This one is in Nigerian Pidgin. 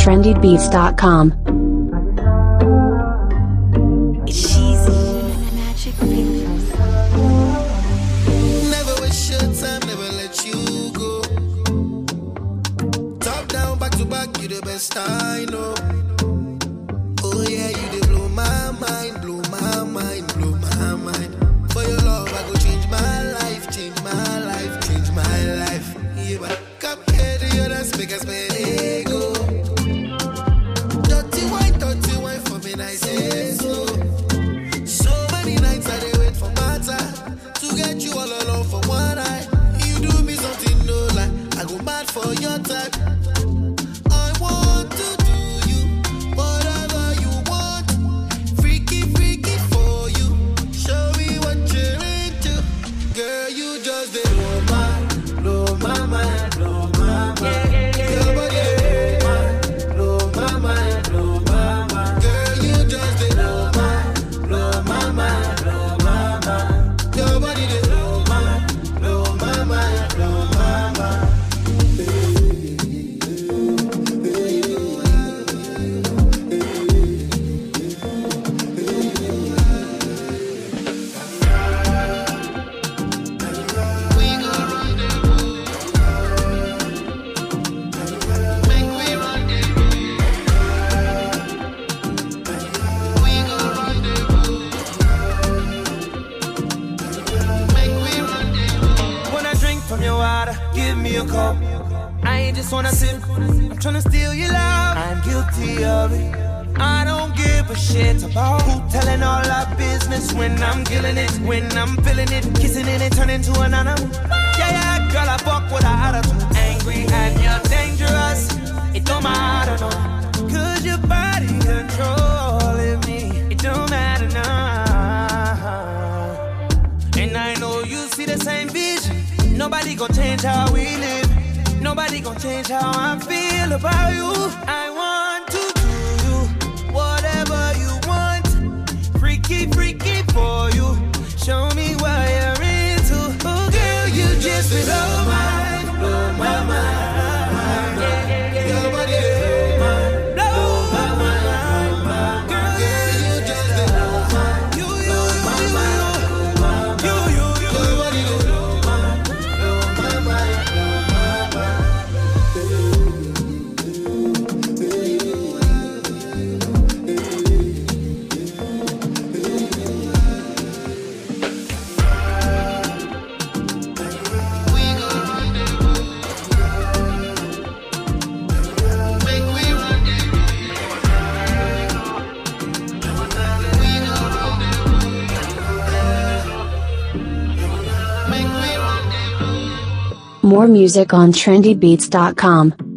trendybeats.com. It's cheesy. Magic fingers. Never waste your time, never let you go. Top down, back to back, you the best I know. Oh yeah, you they blow my mind, blow my mind, blow my mind. For your love, I go change my life, change my life, change my life. Yeah, but come here to your dance, make us play go. Dirty wine, dirty wine for me, nice and slow. So many nights I dey wait for matter to get you all alone for one night. You do me something no lie, I go mad for your type. I want to do you whatever you want, freaky freaky for you. Show me what you're into, girl. You just dey blow my, blow my mind, blow my mind. Your body dey blow my mind, blow my mind. Girl, you just dey blow my, blow my mind, blow my mind. Your body dey blow my, blow my mind, blow my mind. We go rendezvous. Make we rendezvous. We go rendezvous. Make we rendezvous. When I drink from your water, give me a cup. I ain't just wanna sip, I'm tryna steal your love. I'm guilty of it. I don't give a shit about who telling all our business when I'm killing it, when I'm feeling it, kissing it and turning to an animal. Yeah, yeah, girl, I fuck with her attitude. Angry and you're dangerous. It don't matter, no. Cause your body controlling me. It don't matter now. And I know you see the same vision. Nobody gon' change how we live. Nobody gon' change how I feel about you. I want to do you whatever you want. Freaky, freaky for you. Show me what you're into. Oh, girl, you just blow my, blow my mind. Your body dey Blow my mind. Girl, you just dey blow my, you, you, you, you, you, you, you, you. your body dey blow my, blow my mind, blow my mind. We go rendezvous. Make we rendezvous. We go rendezvous. Make we rendezvous. More music on trendybeats.com.